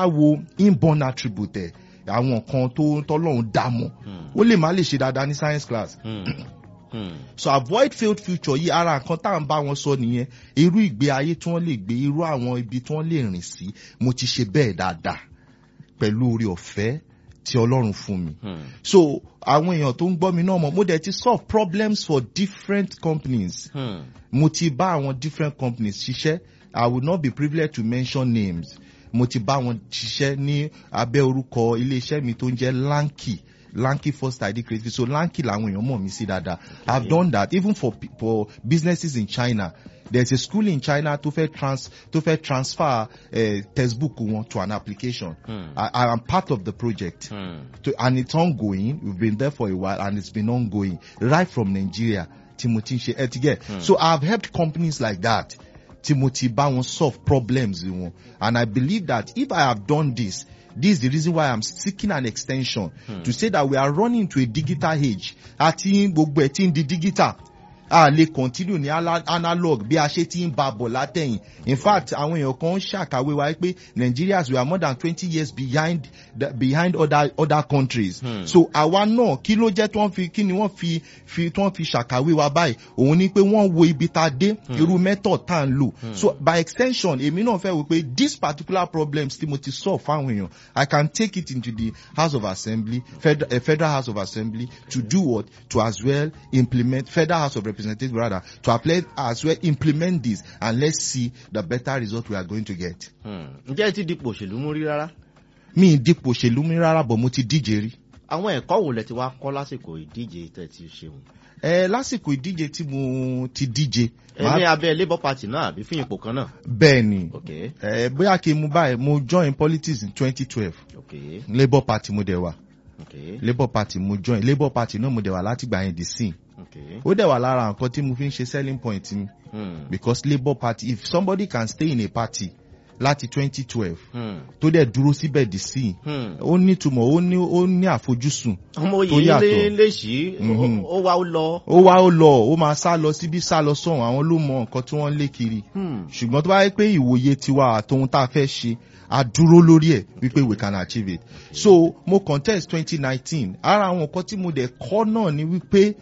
bá wo inborn attribute ẹ̀ àwọn kan tó tọ́lọ́run dá mọ́ Hmm. ó lè má lè ṣe dáadáa ní science class Hmm. Hmm. so avoid failed future yìí ara nǹkan tá à ń bá wọn sọ nìyẹn irú ìgbé ayé tí wọ́n lè gbé irú àwọn ibi tí wọ́n lè rìn sí mo ti ṣe bẹ́ẹ̀ dáadáa pẹ̀lú orí ọ̀fẹ́ tí ọlọ́run fún mi Hmm. so àwọn èèyàn tó ń gbọ́ mi náà mọ̀ mo dẹ̀ ti solve problems for different companies Hmm. mo ti bá àwọn different companies ṣiṣẹ́ i will not be privileged to mention names mo ti bá wọn ṣiṣẹ́ ní abẹ́ orúkọ iléeṣẹ́ mi tó ń jẹ́ lanky lanky first id creative so lanky làwọn èèyàn mọ̀ mí sí dáadáa i have done that even for pe- for businesses in china there is a school in china tó fẹ́ trans tó fẹ́ transfer uh, textbook wọn to an application Hmm. I, i am part of the project Hmm. to, and it's ongoing. We've been there for a while and it's been ongoing right from Nigeria. Timothy She Etige. So I've helped companies like that. Timothy bá wọn solve problems wọn. And I believe that if I have done this, this is the reason why I'm seeking an extension to say that we are running into a digital age. Àti gbogbo ẹ̀ tí ń di digital. A lè continue ní ala- analog bí a ṣe ti ń ba bọ̀ látẹ̀yìn. In fact, àwọn èèyàn kan ń ṣàkàwé wa pé Nigerians we are more than twenty years behind the, behind other other countries. Hmm. So àwa náà kí ló jẹ́ tí wọ́n fi kí ni wọ́n fi fi tí wọ́n fi ṣàkàwé wa báyìí òun ni pé wọ́n wo ibi tá a dé irú method tá a ń lò. So by extension èmi náà fẹ́ wò pé this particular problems tí mo ti solve fáwọn èèyàn I can take it into the House of Assembly federal, uh, federal House of Assembly to do what to as well implement federal House of Representatives rather to apply as well implement this and let's see the better result we are going to get. Hmm. ǹjẹ́ ẹ ti dipò òṣèlú mú rí rárá? mi ì dípò òṣèlú mi rárá bọ̀ mo ti díje rí. àwọn ẹ̀kọ́ wo lẹ ti wá kọ́ lásìkò ìdíje tẹ̀ ti ṣeun? ẹ lásìkò ìdíje tí mo ti díje. ẹ màá- ní abẹ́ labour party náà àbí fún ipò kan náà? bẹ́ẹ̀ ni ok ẹ bóyá kí n mú báyìí mo join politics in twenty twelve ok labour party mo dẹ̀ wà ok labour party mo join labour party náà mo dẹ̀ wà láti gbà yẹn dì sí ok. ó dẹ̀ wà lára nǹkan tí mo fi ń ṣe selling point mi Hmm. because labour party if somebody can stay in a party láti twenty twelve Hmm. tó dẹ̀ dúró síbẹ̀ dì sí Hmm. ó ní ìtumọ̀ ó ní ó ní àfojúsùn ọmọ tó yìí lé yàtọ̀. léṣì Mhm. ó wá ó lọ. ó wá ó lọ ó máa sá lọ síbí sá lọ sọ̀hún àwọn ló mọ nǹkan tí wọ́n lé kiri Hmm. ṣùgbọ́n tó bá yẹ pé ìwòye tiwa àtohun tá a fẹ́ ṣe a dúró lórí ẹ̀ wípé we can achieve it so mo contest twenty nineteen ara àwọn nǹkan tí mo dẹ̀ kọ́ náà ni wípé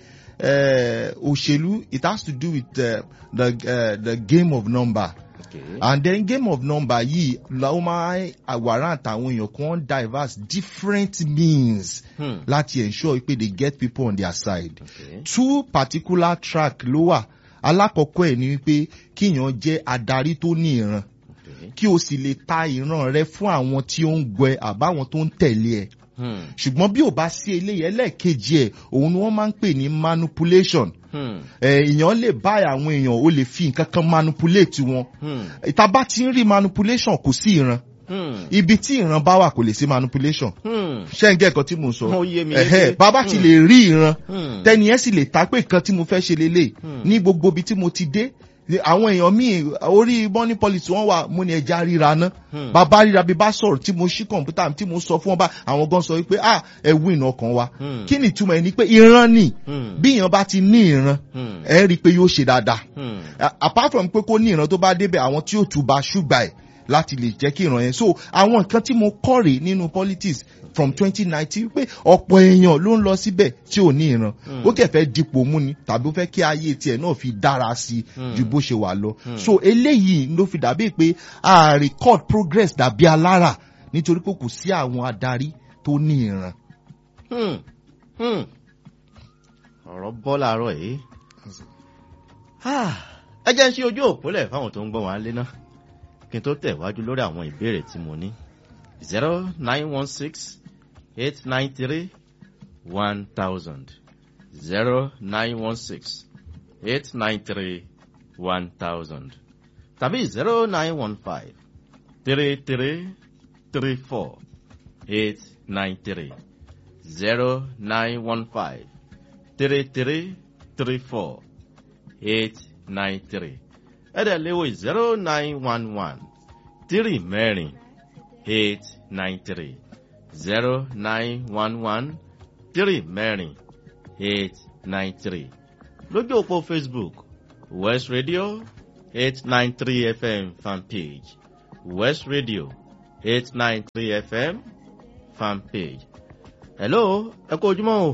eh, òṣèlú it has to do with uh, the, uh, the game of number ok and then game of number yìí la ó máa warrant àwọn èèyàn kan diverse different means Hmm. láti ensure pé they get people on their side ok two particular track ló wà alákọ̀ọ́kọ́ ẹ̀ ni wípé kíyàn jẹ́ adarí tó ní ìran ok. kí o sì lè ta ìran rẹ fún àwọn tí ó ń gbẹ àbáwọn tó ń tẹ̀lé ẹ Hmm. ṣùgbọ́n bí ò bá sí eléyìí ẹlẹ́ẹ̀kejì ẹ̀ òun ni wọ́n máa ń pè ní manipulation Hmm. ẹ̀ èèyàn lè bá àwọn èèyàn ó lè fi nǹkan kan manipulate wọn Hmm. ìta bá ti ń rí manipulation kò sí ìran Hmm. ibi tí ìran bá wà kò lè sí manipulation Hmm. ṣé ń gẹ́ ẹ̀kan tí mo sọ Ó yé mi Ẹ̀hẹ́, yéké. bàbá ti Hmm. lè rí ìran Hmm. tẹ́ni ẹ̀ sì lè ta pé nǹkan tí mo fẹ́ ṣe lélẹ̀ Hmm. ní gbogbo ibi tí mo ti dé ni àwọn èèyàn míì orí money policy wọn wà mo ní ẹja ríra ná Hmm. bàbá ríra bí bá sọ̀rọ̀ tí mo ṣí kọ̀ǹpútà mi tí mo sọ fún wọn bá àwọn gan sọ wípé ah ẹ win ọkàn wa Hmm. kí ni ìtumọ̀ ẹ̀ ni pé ìran ni Hmm. bí èèyàn bá ti ní ìran Hmm. ẹ rí i pé yóò ṣe dáadáa Hmm. A- apart from pé kó ní ìran tó bá débẹ̀ àwọn tí ó tuba ṣùgbà ẹ̀ láti lè jẹ́ kí ìran yẹn so àwọn nǹkan tí mo kọ́ rèé nínú politics from twenty nineteen pé ọ̀pọ̀ èèyàn ló ń lọ síbẹ̀ tí ò ní ìran Hmm. ó kẹ̀ fẹ́ dipò mú ni tàbí ó fẹ́ kí ayé tiẹ̀ náà fi dára sí i Hmm. ju bó ṣe wà lọ Hmm. so eléyìí ló fi dàbí pé a record progress dàbí alára nítorí pé kò sí àwọn adarí tó ní ìran. Hmm. Hmm. ọ̀rọ̀ bọ́ láàárọ̀ yìí. Ah, ẹ jẹ́ ń ṣe ojú òpólẹ̀ fáwọn tó ń gbọ́ wọn lé náà kí n tó tẹ̀wájú lórí àwọn ìbéèrè tí mo ní. zero nine one six eight nine three one thousand zero nine one six eight nine three one thousand tàbí zero nine one five three three three four eight nine three zero nine one five three three three four eight nine three ẹ̀dẹ̀ léwo zero nine one one three mẹ́rin eight nine three zero nine one one three mẹ́rin eight nine three lójú òpó facebook west radio eight nine three fm fanpage west radio eight nine three fm fan page. hello ẹ kú ojúmọ́ o.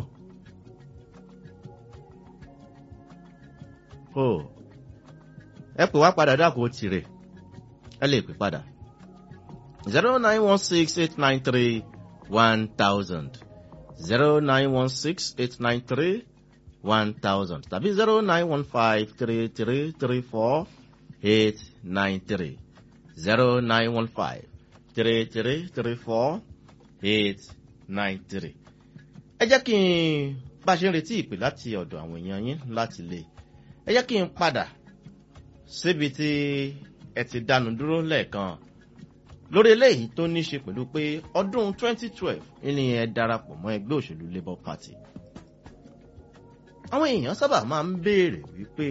o ẹ pè wá padà dákò tirẹ̀ ẹ lè pè padà zero nine one six eight nine three one thousand zero nine one six eight nine three one thousand tàbí zero nine one five three three three four eight nine three zero nine one five three three three four eight nine three. ẹ jẹ́ kí n bá a ṣe ń retí ìpè láti ọ̀dọ̀ àwọn èèyàn yín láti lè ẹ jẹ́ kí n padà síbi tí ẹ ti dánu dúró lẹ́ẹ̀kan lórí eléyìí tó ní ṣe pẹ̀lú pé ọdún 2012 ní ẹ darapọ̀ mọ́ ẹgbẹ́ òṣèlú labour party àwọn èèyàn sábà máa ń béèrè wípé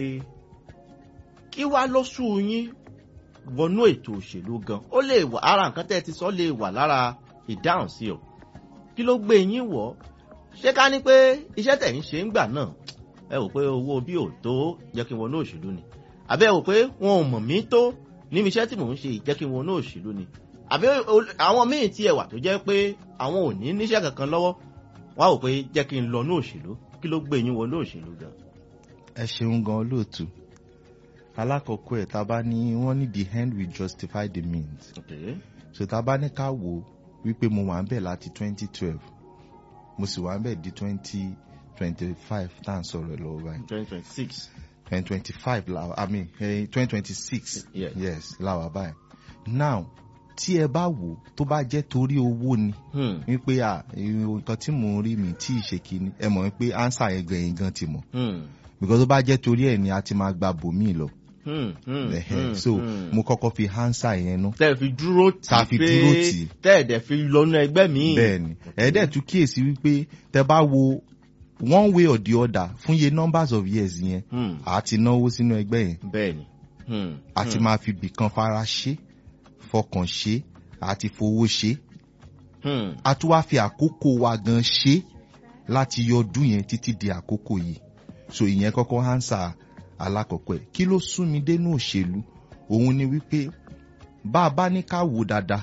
kí wá ló sú yín wọnú ètò òṣèlú gan ó lè wà ara nǹkan tẹ́ ẹ ti sọ lè wà lára ìdáhùn sí o kí ló gbé yín wọ̀ ṣé ká ní pé iṣẹ́ tẹ̀ ń ṣe ń gbà náà ẹ wò pé owó bí ò tó jẹ́ kí n wọnú òṣèlú ni àbí ẹ wò pé wọn ò mọ̀ mí tó níbi iṣẹ́ tí mò ń ṣe jẹ́ kí n wọnú òṣèlú ni àbí àwọn míì tí ẹ wà tó jẹ́ pé àwọn ò ní níṣẹ́ kankan lọ́wọ́ wá wò pé jẹ́ kí n lọ ní òṣèlú kí ló gbé yín wọnú òṣèlú gan. ẹ ṣeun gan olóòtú alákọ̀ọ́kọ́ ẹ̀ tá a bá ní wọ́n ní the end will justify the means Okay. so tá a bá ní ká wò ó wípé mo wà ń bẹ̀ láti twenty twelve mo sì wà ń bẹ̀ di twenty twenty five tá à ń sọ̀rọ̀ lọ́wọ́ báyìí twenty twenty six. twenty twenty five la i mean twenty twenty six Yes. yes la wà báyìí now tí ẹ bá wò ó tó bá jẹ́ torí owó ni Hmm. wípé à nǹkan tí mò ń rí mi tí ì ṣe kíní ẹ mọ̀ wípé ánsà yẹn gan yẹn gan ti mọ̀ Hmm. because tó bá jẹ́ torí ẹ̀ ni a ti máa gba bòmíì lọ Hmm. Hmm. Ẹ̀hẹ̀, Hmm. so Hmm. mo kọ́kọ́ fi ánsà yẹn nú tẹ́ ẹ fi dúró tì Ta fi pé dúró tì. tẹ́ ẹ̀ dẹ̀ fi lọ́nà ẹgbẹ́ mi. bẹ́ẹ̀ni ẹ̀ẹ́dẹ̀ tún kíyèsí wípé tẹ bá wo one way or the other fún iye numbers of years yẹn Hmm. a ti náwó sínú ẹgbẹ́ yẹn bẹ́ẹ̀ni. Hmm. a ti Hmm. máa fi bìkan fara ṣe fọkàn ṣe a ti fowó ṣe Hmm. a tún wá fi àkókò wa gan ṣe láti yọ ọdún yẹn títí di àkókò yìí so ìyẹn kọ́kọ́ hánsà alákọ̀ọ́kọ́ ẹ̀ kí ló sún mi dénú òṣèlú òun ni wípé bá a bá ní ká wò dáadáa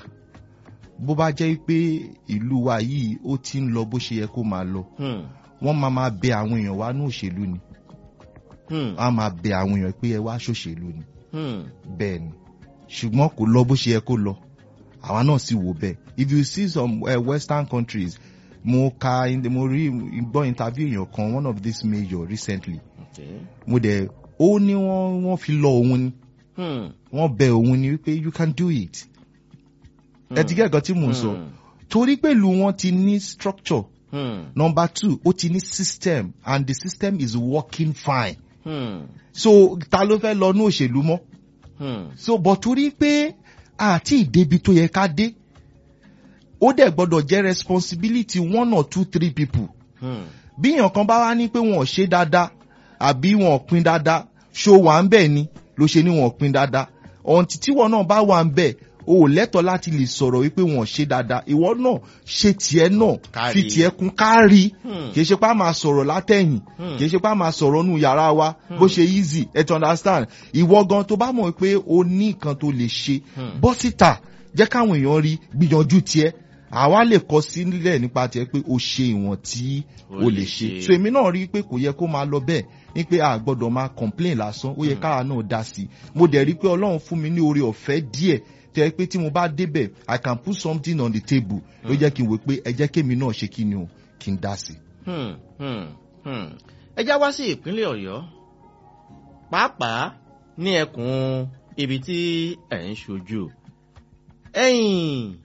bó bá jẹ́ pé ìlú wa yìí ó ti ń lọ bó ṣe yẹ kó máa lọ Hmm. wọ́n máa máa bẹ àwọn èèyàn wá ní òṣèlú ni Hmm. wọ́n á máa bẹ àwọn èèyàn pé ẹ wá ṣòṣèlú ni Hmm. bẹ́ẹ̀ ni ṣùgbọ́n kò lọ bó ṣe yẹ kó lọ àwa náà sì wò bẹ́ẹ̀ if you see some uh, western countries mo ka mo rí gbọ́ interview èèyàn kan one of these major recently Okay. mo dẹ̀ ó ní wọ́n wọ́n fi lọ òun ni Hmm. wọ́n bẹ òun ni wípé you can do it ẹ ti gẹ́ ẹ̀kan tí mò ń sọ Hmm. torí pẹ̀lú wọn ti ní structure Hmm. number two ó ti ní system and the system is working fine Hmm. so ta ló fẹ́ lọ ní òṣèlú mọ́ Hmm. so but torí pé àti ìdébi tó yẹ ká dé ó dẹ̀ gbọ́dọ̀ jẹ́ responsibility one or two three people Hmm. bí èèyàn kan bá wá ní pé wọn ò ṣe dáadáa àbí wọn ò pin dáadáa ṣó wà ń bẹ̀ ni ló ṣe ní wọn ò pin dáadáa ọ̀ǹtí tíwọ náà bá wà ń bẹ̀ o ò lẹ́tọ̀ọ́ láti lè sọ̀rọ̀ wípé wọn ò ṣe dáadáa ìwọ náà ṣe tiẹ̀ náà Kárí. fi tiẹ̀ kún kárí Hmm. kì í ṣe pé a máa sọ̀rọ̀ látẹ̀yìn Hmm. kì í ṣe pé a máa sọ̀rọ̀ nù yàrá wa bó ṣe easy ẹ ti understand ìwọ gan tó bá mọ̀ pé o ní nǹkan tó lè ṣe Hmm. bọ́ síta jẹ́ káwọn èèyàn rí gbìyànjú tiẹ̀ àwa lè kọ sílẹ̀ nípa tiẹ̀ pé o ṣe ìwọ̀n tí O o lè lè ṣe ṣe. so èmi náà rí i pé kò yẹ kó máa lọ bẹ́ẹ̀ ní pé a gbọ́dọ̀ máa complain lásán ó yẹ káwa náà dá sí i mo dẹ̀ rí i pé ọlọ́run fún mi ní oore ọ̀fẹ́ díẹ̀ tẹ́ ẹ pé tí mo bá débẹ̀ i can put something on the table ló jẹ́ kí n wò pé ẹ jẹ́ kémi náà ṣe kí ni o kí n dá sí i. Hmm. Hmm. Hmm. ẹ já wá sí ìpínlẹ̀ ọ̀yọ́ pàápàá ní ẹkùn ibi tí ẹ̀ ń ṣojú ẹ̀yìn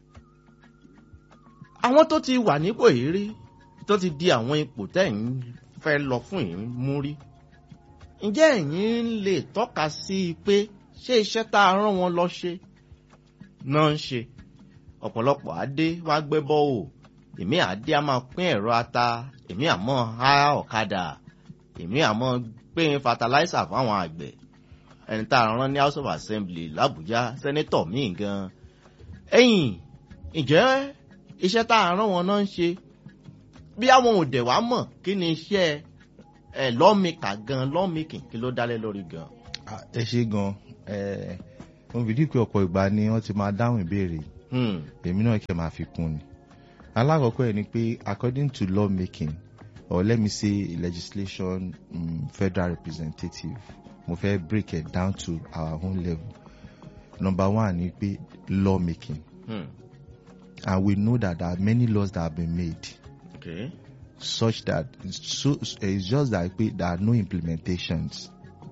àwọn tó ti wà nípò yìí rí tó ti di àwọn ipò tẹ̀ ń fẹ́ lọ fún yìí mú rí ǹjẹ́ ẹ̀yin lè tọ́ka sí i pé ṣé iṣẹ́ tá a rán wọn lọ ṣe náà ń ṣe ọ̀pọ̀lọpọ̀ adé wá gbé bọ́ọ̀ èmi àdé a máa pín ẹ̀rọ ata èmi àmọ́ há ọ̀kadà èmi àmọ́ pín fataláísà fáwọn àgbẹ̀ ẹni tá a rán ní house of assembly làbújá sẹ́nẹ́tọ̀ míì gan ẹ̀yìn ǹjẹ́ iṣẹ́ tá a rán wọn náà ń ṣe bí àwọn òdẹ̀ wá mọ̀ kí ni iṣẹ́ ẹ̀ lọ́mìkà gan lọ́mìkì kí ló dálé lórí gan. Ah, ẹ ṣe gan ẹ mo bìí pé ọ̀pọ̀ ìgbà ni wọ́n ti máa dáhùn ìbéèrè yìí Hmm. èmi náà kẹ́ máa fi kún ni alákọ̀ọ́kọ́ ẹ̀ ni pé according to law making or let me say legislation um, federal representative mo fẹ́ break it down to our own level number one ni pé law making Hmm. and we know that there are many laws that have been made Okay. such that so it's just that pé there are no implementations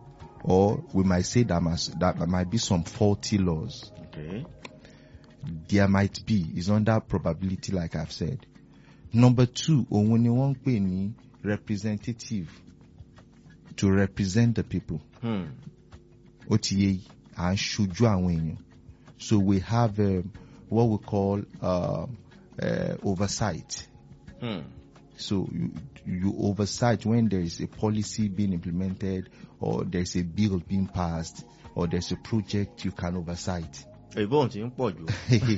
or we might say that must, that there might be some faulty laws Okay. there might be is under probability like I've said. Number two, òun ni wọ́n ń pè ní representative to represent the people. Hmm. Ó ti yé yìí, à ń ṣojú àwọn èèyàn. So we have um, what we call uh, uh, oversight. Hmm. So you, you oversight when there is a policy being implemented or there is a bill being passed or there's a project you can oversight. Èbó òun ti ń pọ̀ jù.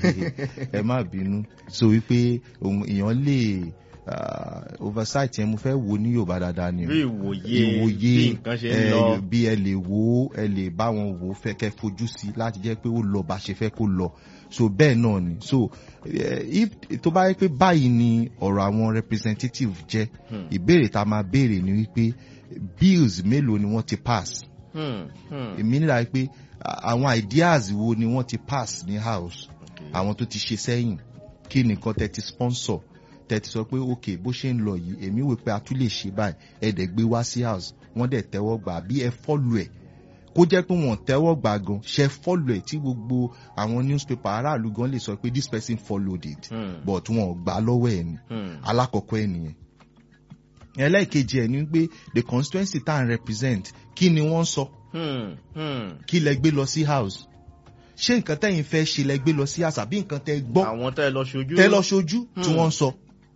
ẹ má bínú so wípé ohun èèyàn lè ah, oversight yẹn mo fẹ́ wo ní yorùbá dáadáa ni o. Bí ìwòye bí nǹkan ṣe ń ẹ, lọ. bí ẹ lè wo ẹ lè bá wọn wò ó fẹ́ kẹ́ fojú sí láti jẹ́ pé ó lọ bá ṣe fẹ́ kó lọ so bẹ́ẹ̀ náà ni so eh, if tó bá yẹ pé báyìí ni ọ̀rọ̀ àwọn representative jẹ́ Hmm. ìbéèrè tá a máa béèrè ni wípé bills mélòó ni wọ́n ti pass Hmm. Hmm. èmi nílà pé à- àwọn ideas wo ni wọ́n ti pass ní house Okay. àwọn tó ti ṣe sẹ́yìn kí nìkan tẹ́ ti sponsor tẹ́ ti sọ pé ok bó ṣe ń lọ yìí èmi wò pé a tún lè ṣe báyìí ẹ dẹ̀ gbé wá sí house wọ́n dẹ̀ tẹ́wọ́ gbà bí ẹ fọ́lù ẹ̀ kó jẹ́ pé wọ́n tẹ́wọ́ gbà gan ṣe fọ́lù ẹ̀ tí gbogbo àwọn newspaper aráàlú gan lè sọ pé this person followed it Hmm. but wọn ò gbà lọ́wọ́ ẹ̀ ni Hmm. alákọ̀ọ́kọ́ ẹ̀ nìyẹn ẹlẹ́ẹ̀kejì ẹ̀ ni pé the constituency tá à ń represent kí ni wọ́n sọ Hmm. Hmm. kí lẹ gbé lọ sí house ṣé nǹkan tẹ́yìn fẹ́ ṣe lẹ gbé lọ sí house àbí nǹkan tẹ́ gbọ́ Àwọn tẹ́ lọ ṣojú. tẹ́ lọ ṣojú tí Hmm. wọ́n ń sọ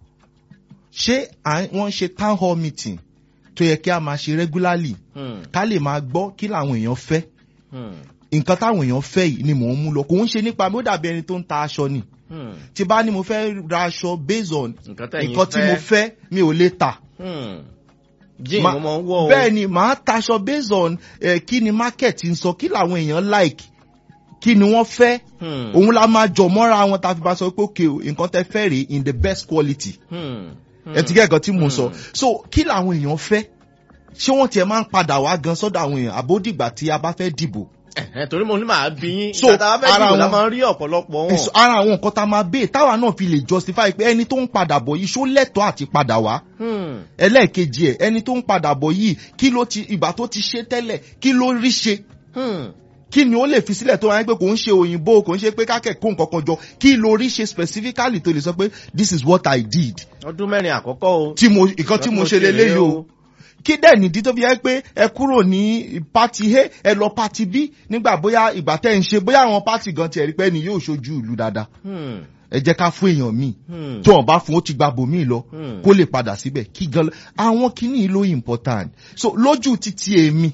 ṣé à ń- wọ́n ń ṣe town hall meeting tó yẹ kí a máa ṣe regularly Hmm. ká lè máa gbọ́ kí làwọn èèyàn fẹ́ Hmm. nǹkan táwọn èèyàn fẹ́ yìí ni mò ń mú lọ kò ń ṣe nípa mi ó dàbí ẹni tó ń ta aṣọ ni Hmm. tí bá ní mo fẹ́ ra aṣọ based on Nǹkan tẹ̀yìn nǹkan tí mo fẹ́ mi ò lè tà Hmm. Jíìn Ma- mo máa ń wọ̀ o. bẹ́ẹ̀ ni màá taṣọ based on eh, kí ni market ń sọ kí làwọn èèyàn like kí ni wọ́n fẹ́ Hmm. òun la máa jọ mọ́ra wọn tá a fi bá sọ pé òkè o nǹkan tẹ fẹ́ rèé in the best quality Hmm. ẹ ti gẹ́ ẹ̀kan tí mo sọ Hmm. so kí làwọn èèyàn fẹ́ ṣé wọ́n tiẹ̀ máa ń padà wá gan sọ́dọ̀ àwọn èèyàn àbódìgbà tí a bá fẹ́ dìbò Ẹ̀hẹ́n, torí mo ní màá bí yín. So, Ìgbà tá a bá fẹ́ ara dìbò la wọn- máa ń rí ọ̀pọ̀lọpọ̀ wọn. Èso- ara àwọn nǹkan tá a máa bèè táwa náà fi lè justify pé ẹni tó ń padà bọ̀ yìí ṣó lẹ́tọ̀ọ́ àti padà wá Hmm. ẹlẹ́ẹ̀kejì ẹ̀ ẹni tó ń padà bọ̀ yìí kí ló ti ìgbà tó ti ṣe tẹ́lẹ̀ kí ló rí ṣe Hmm. kí ni ó lè fi sílẹ̀ tó wáyé pé kò ń ṣe òyìnbó kò ń ṣe pé kákẹ́kọ̀ọ́ nǹkan kan jọ kí ló rí ṣe specifically tó lè sọ pé this is what I did Ọdún mẹ́rin àkọ́kọ́ o. tí mo nǹkan tí mo ṣe lélẹ́yìí o kí dẹ̀ nìdí tó fi yẹ pé ẹ kúrò ní pati a ẹ lọ pati b nígbà bóyá ìgbà tẹ́ ń ṣe bóyá àwọn pati gan tiẹ̀ rí pé ẹni yóò ṣojú ìlú dáadáa Hmm. ẹ jẹ́ ká fún èèyàn míì Hmm. tó wọn bá fún ó ti gba bòmíì lọ Hmm. kó lè padà síbẹ̀ kí gan àwọn kìíní ló important so lójú títí èmi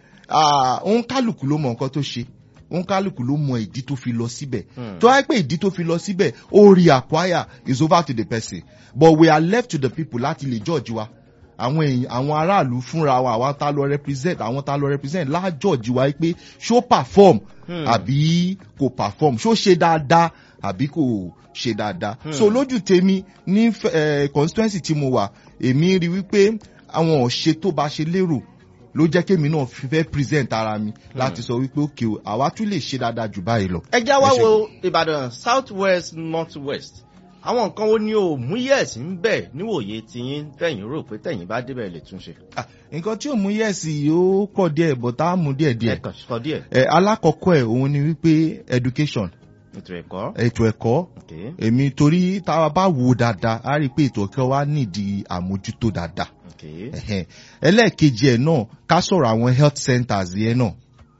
ah, òun kálukú ló mọ nǹkan tó ṣe òun kálukú ló mọ ìdí tó fi lọ síbẹ̀ Hmm. tó wáyé pé ìdí tó fi lọ síbẹ̀ ó rí acquire is over to the person but we are left to the people láti lè judge wa àwọn èèyàn àwọn aráàlú fúnra wa àwọn tá lọ represent àwọn tá lọ represent lájọ̀jì wa pé ṣó perform Hmm. àbí kò perform ṣó ṣe dáadáa àbí kò ṣe dáadáa Hmm. so lójú tèmi ní eh, constituency tí mo wà èmi rí wípé àwọn ọ̀ṣẹ́ tó bá ṣe lérò ló jẹ́ kémi náà fi fẹ́ present ara mi láti sọ wípé òkè o àwa tún lè ṣe dáadáa jù báyìí lọ. ẹ já wá Ẹ ṣé. wo ìbàdàn south west north west àwọn nǹkan wo ni o mú yẹ̀sì ń bẹ̀ níwòye tiyín tẹ̀yìn rò pé tẹ̀yìn bá débẹ̀ lè túnṣe. Ah, nǹkan tí ò mú yẹ̀sì ó pọ̀ díẹ̀ but á mú díẹ̀ ẹ díẹ̀. kàn sọ díẹ̀ ẹ alákọ̀ọ́kọ́ ẹ̀ òun ni wípé education ètò ẹ̀kọ́. ètò ẹ̀kọ́ Okay. èmi torí tá a bá wo dáadáa á rí i pé ètò ẹ̀kọ́ wa nídìí àmójútó dáadáa. Okay. Ẹ̀hẹ́n. ẹlẹ́ẹ̀kejì ẹ̀ náà ká sọ̀rọ̀ àwọn health centers yẹn náà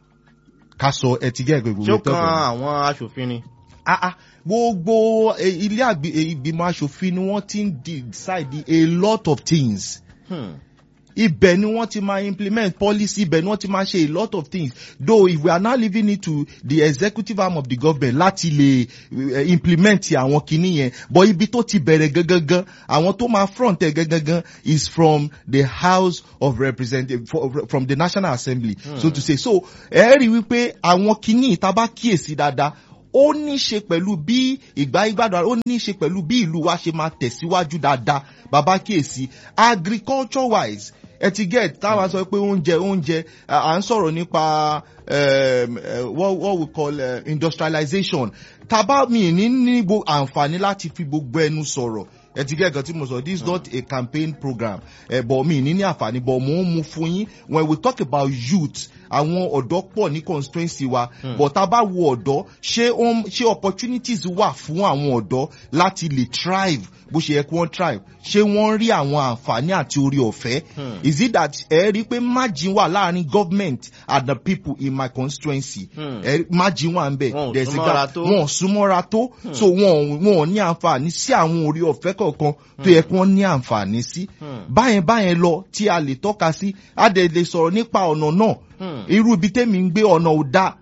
ká sọ ẹtìgẹ́ gbogbo ṣé ó ètò kan ẹ̀kọ́. àwọn aṣòfin ni. Ah, ah, gbogbo eh, ilé àgbì- eh, ìgbìmọ̀ asòfin ni wọ́n ti ń decide a lot of things Hmm. ibẹ̀ ni wọ́n ti máa implement policy ibẹ̀ ni wọ́n ti máa ṣe a lot of things though if we are now leaving it to the executive arm of the government láti lè uh, implement àwọn kinní yẹn but ibi tó ti bẹ̀rẹ̀ gangan àwọn tó máa front ẹ̀ gangan is from the house of representatives from the national assembly Hmm. so to say so ẹ rí wípé àwọn kinní tá a bá kíyèsí dáadáa ó ní í ṣe pẹ̀lú bí ìgbà ìgbàdùn ó ní í ṣe pẹ̀lú bí ìlú wa ṣe máa tẹ̀síwájú dáadáa bàbá kíyèsí agriculture wise ẹ ti get táwa sọ pé oúnjẹ oúnjẹ à à ń sọ̀rọ̀ nípa um, uh, what, what we call uh, industrialization tàbá mi ní ní gbo àǹfààní láti fi gbogbo ẹnu sọ̀rọ̀ ẹ ti get nǹkan tí mo sọ this is not a campaign program ẹ bọ̀ mi ní ní àǹfààní bọ̀ mo ń mu fún yín when we talk about youth àwọn ọ̀dọ́ pọ̀ ní constituency wa but tá a bá wo ọ̀dọ́ ṣé ó ń- ṣé opportunities wà fún àwọn ọ̀dọ́ láti lè thrive bó ṣe yẹ kí wọ́n thrive ṣé wọ́n rí àwọn àǹfààní àti orí ọ̀fẹ́ Hmm. is it that ẹ rí i pé margin wà láàrin government and the people in my constituency Hmm. ẹ margin wà ń bẹ̀ Wọn ò There's a súnmọ́ra gap. tó. wọn ò súnmọ́ra tó so wọn ò- wọn ò ní àǹfààní sí àwọn orí ọ̀fẹ́ kọ̀ọ̀kan tó yẹ kí wọ́n ní àǹfààní sí Hmm. báyẹn báyẹn lọ tí a lè tọ́ka sí a dẹ̀ lè sọ̀rọ̀ nípa ọ̀nà náà Hmm. irú ibi tẹ́mi ń gbé ọ̀nà ò dáa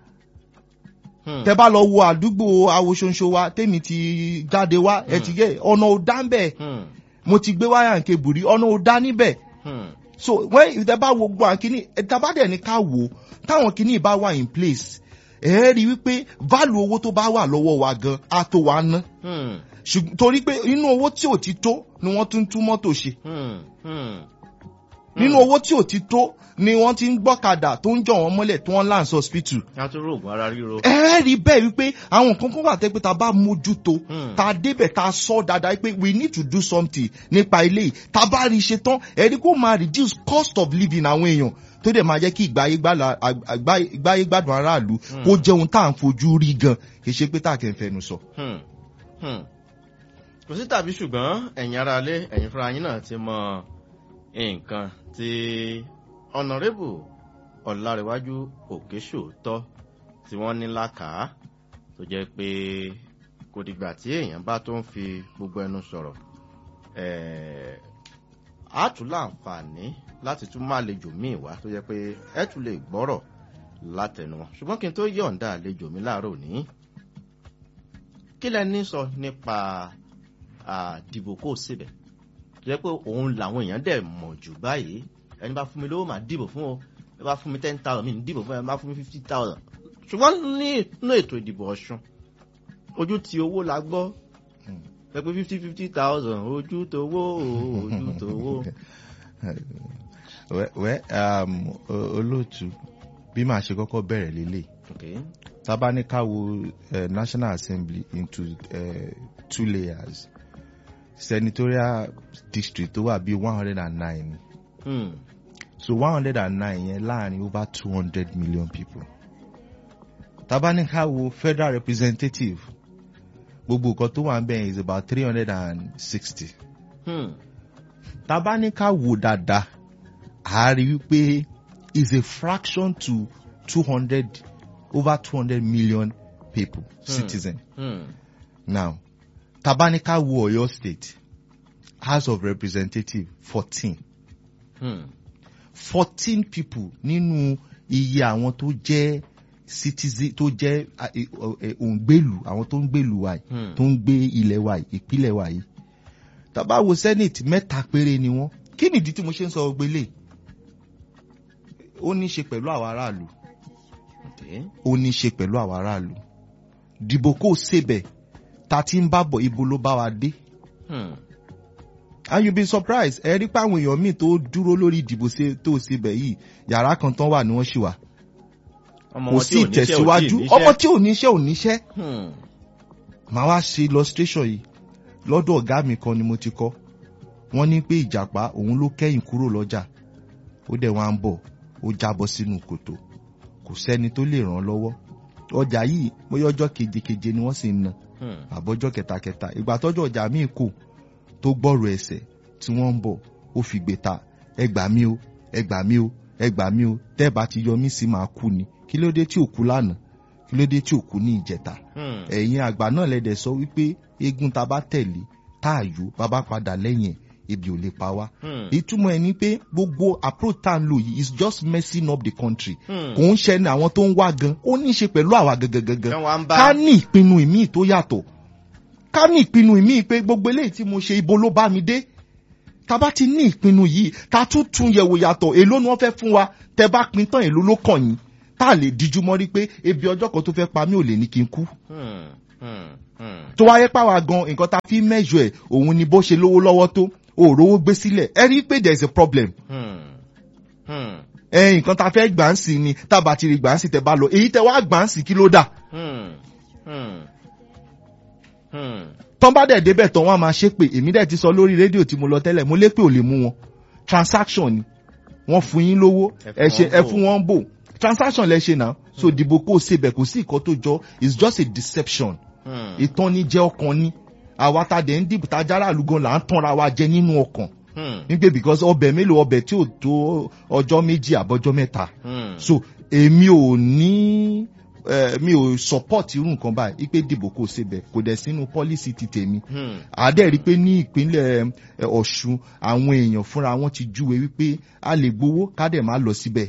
Hmm. tẹ bá lọ wo àdúgbò awoṣonṣo wa tẹ́mi ti jáde wá ẹ ti gé ọ̀nà ò dá ń bẹ̀ Hmm. mo ti gbé wáyà nke bùrí ọ̀nà ò dá níbẹ̀ Hmm. so when tẹ bá wo gbọ́ àkíní tẹ bá dẹ̀ ní ká wò ó táwọn kíní bá wà in place ẹ rí i wípé value owó tó bá wà lọ́wọ́ wa gan á tó wa ná Hmm. ṣùgbọ́n torí pé inú owó tí ò ti tó ni wọ́n tún tún mọ́tò ṣe Hmm. Hmm. nínú owó tí ò ti tó ni wọ́n ti ń gbọ́kadà tó ń jọ wọ́n mọ́lẹ̀ tó ń lance hospital a tún rògùn ara ríro. ẹ rí bẹ́ẹ̀ wípé àwọn nǹkan kan wà tẹ́ pé ta bá mójútó Hmm. ta débẹ̀ ta sọ dáadáa pé we need to do something nípa ilé yìí ta bá rí i ṣe tán ẹ rí kó máa reduce cost of living àwọn èèyàn tó dẹ̀ máa jẹ́ kí ìgbáyé gbádùn- àgbá- ìgbáyé gbádùn aráàlú kó jẹun tá à ń fojú rí gan kì í ṣe pé tá à kẹ́ ń fẹnu sọ. Hmm. Hmm. kò sí tàbí ṣùgbọ́n ẹ̀yin ara lé ẹ̀yin fúnra yín náà ti mọ nǹkan tí ọ̀nàrẹ́bù ọ̀làrẹ̀wájú òkèṣòótọ́ tí wọ́n ní lákàá tó jẹ́ pé kò dìgbà tí èèyàn bá tó ń fi gbogbo ẹnu sọ̀rọ̀ ẹ̀ẹ́ á tún láǹfààní láti tún má àlejò míì wá tó jẹ́ pé ẹ tún lè gbọ́rọ̀ látẹnu wọn ṣùgbọ́n kí n tó yọ̀ǹda àlejò mi láàárọ̀ òní kí lẹ ní sọ nípa àdìbò kò síbẹ̀ jẹ́ pé òun làwọn èèyàn dẹ̀ mọ̀ jù báyìí ẹni bá fún mi lówó màá dìbò fún o ẹ bá fún mi ten thousand mi ní dìbò fún ẹ bá fún mi fifty thousand ṣùgbọ́n ní inú ètò ìdìbò ọ̀ṣun ojú ti owó la gbọ́ ẹ pé fifty fifty thousand ojú towó ojú towó. wẹ́ wẹ́ um, o- olóòtú bí màá ṣe kọ́kọ́ bẹ̀rẹ̀ lélẹ̀ Okay. tabanika wo uh, national assembly into uh, two layers senatorial district tó wà bíi one hundred and nine Hmm. so one hundred and nine yẹn láàrin over two hundred million people tabanika wo federal representative gbogbo nǹkan tó wà ń bẹ̀ is about three hundred and sixty Hmm. tabanika wo dáadáa a rí wípé is a fraction to two hundred over two hundred million people citizen. Hmm. Now, Tabanika wo Oyo State, House of Representative fourteen. Hmm. fourteen people nínú iye àwọn tó jẹ́ citizen tó jẹ́ ah, eh, eh, òǹgbèlú àwọn tó ń gbèlú wa yìí Hmm. tó ń gbé ilẹ̀ wa yìí ìpínlẹ̀ wa yìí. Tàbá wo Senate mẹ́ta péré ni wọ́n. Kí nìdí tí mo ṣe ń sọ gbélé? Ó ní í ṣe pẹ̀lú àwọn aráàlú Okay. ó ní í ṣe pẹ̀lú àwọn aráàlú dìbò kò sebẹ̀ ta ti ń bá bọ̀ ibo ló bá wa dé Hmm. and you be surprised ẹ rí pé àwọn èèyàn míì tó dúró lórí ìdìbò ṣe- tó sebẹ̀ yìí yàrá kan tán wà ní wọ́n ṣì wà ọmọ kò wọn tí sí ò níṣẹ́ ò tí ì ìtẹ̀síwájú níṣẹ́. ọmọ tí ò níṣẹ́ ò níṣẹ́ Hmm. màá wá ṣe illustration yìí lọ́dọ̀ ọ̀gá mi kan ni mo ti kọ́ wọ́n ní pé ìjàpá òun ló kẹ́yìn kúrò lọ́jà ó dẹ̀ wá ń bọ̀ ó jábọ́ sínú kòtò kò sẹ́ni tó lè ràn án lọ́wọ́ ọjà yìí bóyá ọjọ́ kejekeje ni wọ́n sì ń ná Hmm. àbọ̀jọ́ kẹtakẹta ìgbà tọ́jọ́ ọjà míì kù tó gbọ́rọ̀ ẹsẹ̀ tí wọ́n ń bọ̀ ó fi gbé ta ẹgbà mí o ẹgbà mí o ẹgbà mí o tẹ́ẹ̀bà ti yọ mí sí máa kú ni kí ló dé tí ò kú lánàá kí ló dé tí ò kú ní ìjẹta Hmm. ẹ̀yin àgbà náà lẹ́dẹ̀ sọ wípé eégún ta bá tẹ̀lé tá a yó bàbá padà lẹ́yìn ẹ̀ ebi ò lè pa wá Hmm. ìtumọ̀ ẹ̀ ni pé gbogbo approach tá à ń lò yìí is just messing up the country Hmm. kò ń ṣẹni àwọn tó ń wá gan ó ní í ṣe pẹ̀lú àwa gangan gangan Kí wọ́n á ń bá- ká ní ìpinnu ìmíì tó yàtọ̀ ká ní ìpinnu ìmíì pé gbogbo eléyìí tí mo ṣe ibo ló bá mi dé tá bá ti ní ìpinnu yìí ká tún tún yẹ̀wò yàtọ̀ èló ni wọ́n fẹ́ fún wa tẹ́ bá pin tán èló ló kàn yín tá a lè díjú mọ́ rí pé ebi ọjọ́ kan tó fẹ́ pa mí ò lè ní kí n kú Hmm, hmm, hmm. tó wáyé pàwá gan nǹkan tá a fi mẹ́jọ ẹ̀ òun ni bó ṣe lówó lọ́wọ́ tó òòrówó gbé sílẹ̀ ẹ rí i pé there is a problem Hmm, hmm, ẹ nǹkan tá a fẹ́ gbà ń sìn ni tá a bá ti rí gbà ń sìn tẹ bá lọ èyí tẹ wá gbà ń sìn kí ló dà hmm, hmm, hmm. tán bá dẹ̀ débẹ̀ tán wọ́n á máa ṣépè èmi dẹ̀ ti sọ lórí rédíò tí mo lọ tẹ́lẹ̀ mo lépè ò lè mú wọn transaction ni wọ́n fún yín lówó Ẹ ẹ fún ṣe wọn ẹ bò. fún wọn bò transaction lẹ ṣe náà so dìbò kó o ṣe bẹ̀ kò sí ìkọ́ tó jọ it's just a deception Hmm, ìtọ́nijẹ́ ọkàn ni àwa ta dẹ̀ ń dìbò ta jára àlùgàn là ń tanra wa jẹ nínú ọkàn hmm, nígbè because ọbẹ̀ mélòó ọbẹ̀ tí ò tó ọjọ́ méjì àbọ̀jọ́ mẹ́ta hmm. so èmi ò ní eh, mi ò support irú nǹkan báyìí ipe dìbò kò ṣe bẹ̀ kò dẹ̀ sínú policy ti tèmi Hmm, àdẹ́ rí i pé ní ìpínlẹ̀ eh, ọ̀ṣun àwọn èèyàn fúnra wọn ti júwe wípé a lè gbowó ká dẹ̀ má lọ síbẹ̀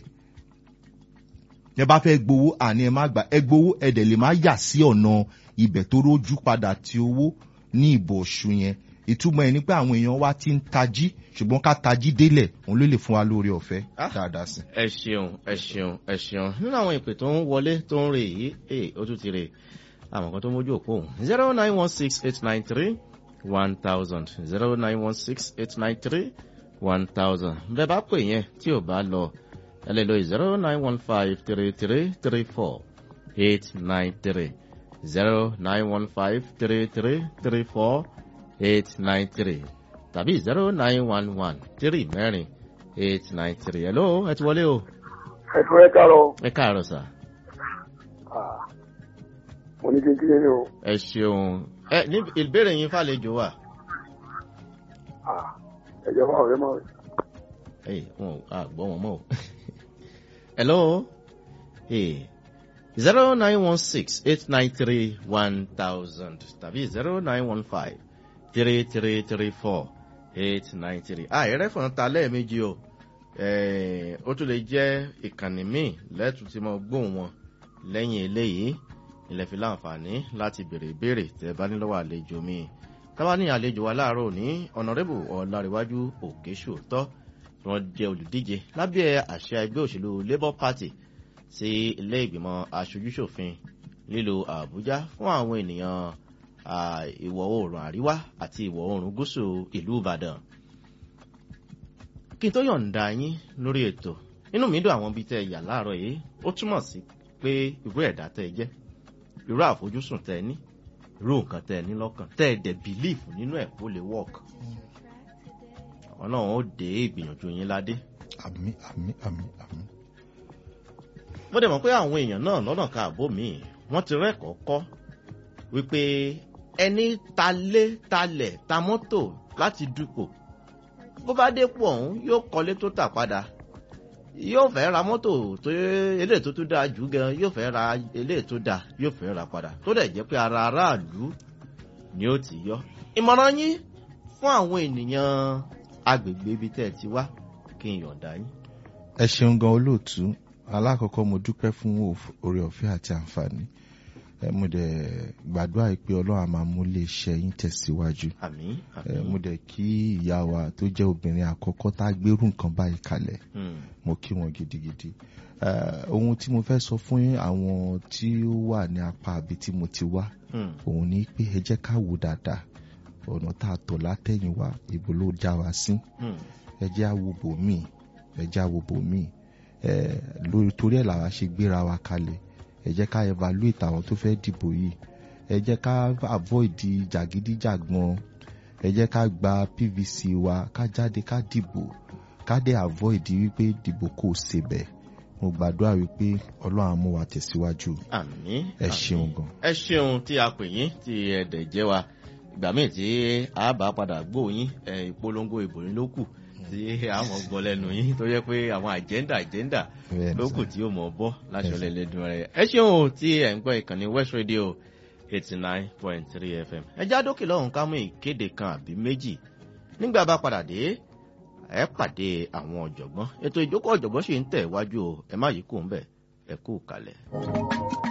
ẹ bá fẹ́ gbowó àní ẹ má gbà ẹ gbowó ẹ dẹ̀ lè má yà sí ọ̀nà ibẹ̀ tó rójú padà ti owó ní ìbò ọ̀ṣun yẹn ìtumọ̀ ẹ̀ ni pé àwọn èèyàn wa ti ń tají ṣùgbọ́n ká tají délẹ̀ òun ló lè fún wa lórí ọ̀fẹ́ Ah. dáadáa sí. ẹ ṣeun ẹ ṣeun ẹ ṣeun nínú àwọn ìpè tó ń wọlé tó ń rè yìí ee ó tún ti rè àwọn kan tó mójú òpó òun zero nine one six eight nine three one thousand zero nine one six eight nine three one thousand bẹ́ẹ̀ bá pè yẹn tí ò bá lọ ẹ lè lo zero nine one five three three three four eight nine three zero nine one five three three three four eight nine three tàbí zero nine one one three mẹ́rin eight nine three hello ẹ ti wọlé o ẹ̀dùn ẹ̀ kárọ̀ ẹ káàárọ̀ sà mo ní kékeré ni o ẹ ṣeun ẹ ní ìbéèrè yín fàlejò wà ẹ̀jẹ̀ fún ọ̀rẹ́ mọ́ ẹ wọn ò gbọ́ wọn mọ́ o hello zero nine one six eight nine three one thousand tàbí zero nine one five three three three four eight nine three ah ẹrẹ́fọ̀n ta lẹ́ẹ̀mejì o Eh, ó tún lè jẹ́ ìkànnì míì lẹ́tù tí mo gbóhùn wọn lẹ́yìn eléyìí ilẹ̀ fi láǹfààní láti béèrè ìbéèrè tẹ́ bá ní lọ́wọ́ àlejò mi táwa ní àlejò wa láàárọ̀ ní ọ̀nàrẹ́bù ọ̀làríwájú òkèṣòótọ́ tí wọ́n jẹ́ olùdíje lábẹ́ àṣẹ ẹgbẹ́ òṣèlú labour party sí ilé ìgbìmọ̀ aṣojúṣòfin lílo àbújá fún àwọn ènìyàn ah, ìwọ̀ oòrùn àríwá àti ìwọ̀ oòrùn gúúsù ìlú ìbàdàn kí n tó yọ̀ǹda yín lórí ètò inú mi dùn àwọn ibi tẹ́ ẹ yà láàárọ̀ yìí ó túmọ̀ sí pé irú ẹ̀dá tẹ́ ẹ jẹ́ irú àfojúsùn tẹ́ ẹ ní irú nǹkan tẹ́ ẹ ní lọ́kàn tẹ́ ẹ dẹ̀ bìlíìfù nínú ẹ̀ kó lè wọ́ọ̀kì ọlọ́run ó dé ìgbìyànjú yín ládé àmì àmì àmì àmì. mo dẹ̀ mọ̀ pé àwọn èèyàn náà lọ́nà káàbọ̀ míì wọ́n ti rẹ́kọ̀ọ́ kọ́ wípé ẹni talé talẹ̀ ta mọ́tò láti dupò bó bá dépò ọ̀hún yóò kọ́lé tó tà padà yóò fẹ́ ra mọ́tò tó eléyìí tó tún dáa jù gan yóò fẹ́ ra eléyìí tó dáa yóò fẹ́ ra padà tó dẹ̀ jẹ́ pé ara aráàlú ni ó ti yọ. ìmọ̀ràn yín fún àwọn ènìyàn agbègbè ibi tẹ́ ẹ ti wá kí n yọ̀ǹda yín. ẹ ṣeun gan olóòtú alákọ̀ọ́kọ́ mo dúpẹ́ fún òf- oore ọ̀fẹ́ àti àǹfààní ẹ mo dẹ̀ gbàdúrà yìí pé ọlọ́run á máa mú lè ṣe yín tẹ̀síwájú àmì ẹ àmì mo dẹ̀ kí ìyá wa tó jẹ́ obìnrin àkọ́kọ́ tá a gbérù nǹkan báyìí kalẹ̀ Hmm, mo kí wọn gidigidi ẹ ohun tí mo fẹ́ sọ fún yín àwọn tí ó wà ní apá àbí tí mo ti wá hmm, òun ni pé ẹ jẹ́ ká wò dáadáa ọ̀nà tá a tọ̀ látẹ̀yìnwá ìbò ló já wa sí hmm, ẹ jẹ́ àwòbò míì ẹ jẹ́ àwòbò míì ẹ lórí torí ẹ̀ làwa ṣe gbéra wa kalẹ̀ ẹ jẹ́ ká evaluate àwọn tó fẹ́ dìbò yìí ẹ jẹ́ ká avoid jàgídíjàgbọ́n ẹ jẹ́ ká gba pvc wa ká jáde ká dìbò ká dẹ̀ avoid wípé dìbò kò ṣebẹ̀ mo gbàdúrà wípé ọlọ́run á mú wa tẹ̀síwájú àmì ẹ àmì. ṣeun gan. ẹ ṣeun tí a pè yín tí ẹ dẹ̀ jẹ́ wa ìgbà míì tí a bá padà gbóyin ẹ ìpolongo ìbò yín ló kù tí a mọ̀ gbọ́ lẹ́nu yín tó yẹ pé àwọn àjẹ́ndà àjẹ́ndà Bẹ́ẹ̀ni ló sir. kù tí ó mọ̀ bọ́ láṣọ Yes, sir. lẹ́lẹ́dùn rẹ̀ ẹ ṣeun o tí ẹ̀ ń gbọ́ ìkànnì west radio eighty nine point three fm ẹ já dókè lọ́hùn ká mú ìkéde kan àbí méjì nígbà bá padà dé ẹ pàdé àwọn ọ̀jọ̀gbọ́n ètò ìjókòó ọ̀jọ̀gbọ́n sì ń tẹ̀ wájú o ẹ má yí kó ń bẹ̀ ẹ kú kalẹ̀.